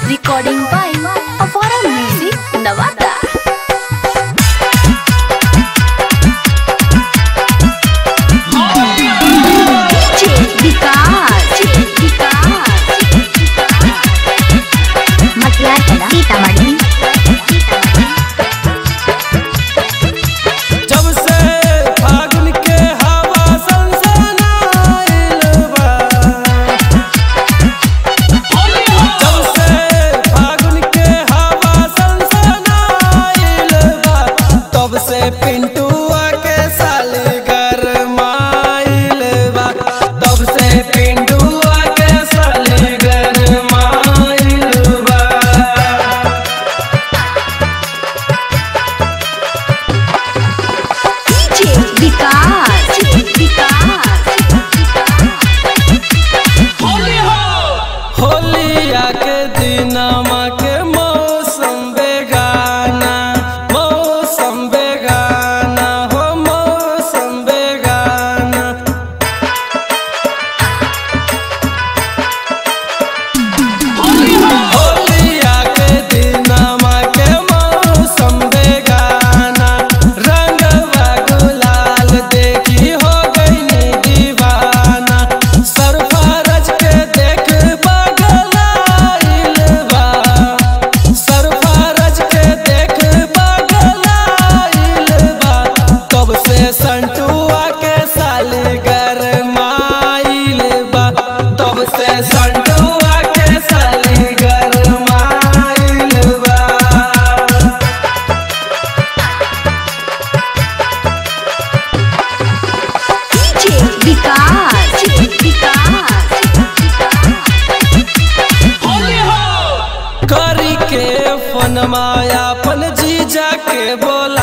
Recording by Avara Music, Navata. DJ Vikas, Vikas. ಮತ್ಯಾಕಡ ಸೀತಾಮढ़ी जब से फागुन के हवा सनसनाइल बा जब से फागुन के हवा सनसनाइल बा तब से पिंटुआ के साली गरमाइल बा तब से पिंटुआ के साली गरमाइल बा DJ Vikas, Vikas. होलिया के दिनमा के मौसम बेगाना मौसम बेगाना हो मौसम बेगाना होलिया के दिनमा के मौसम बेगाना रंगवा गुलाल देखी हो गई दीवाना सरफारज के देख बगलाइल बा सरफारज के देख बगलाइल बा तब से संटुआ के साली गरमाइल बा तब से संटुआ के साली गरमाइल बा DJ Vikas, Vikas. करी के फन माया फन जीजा के बोला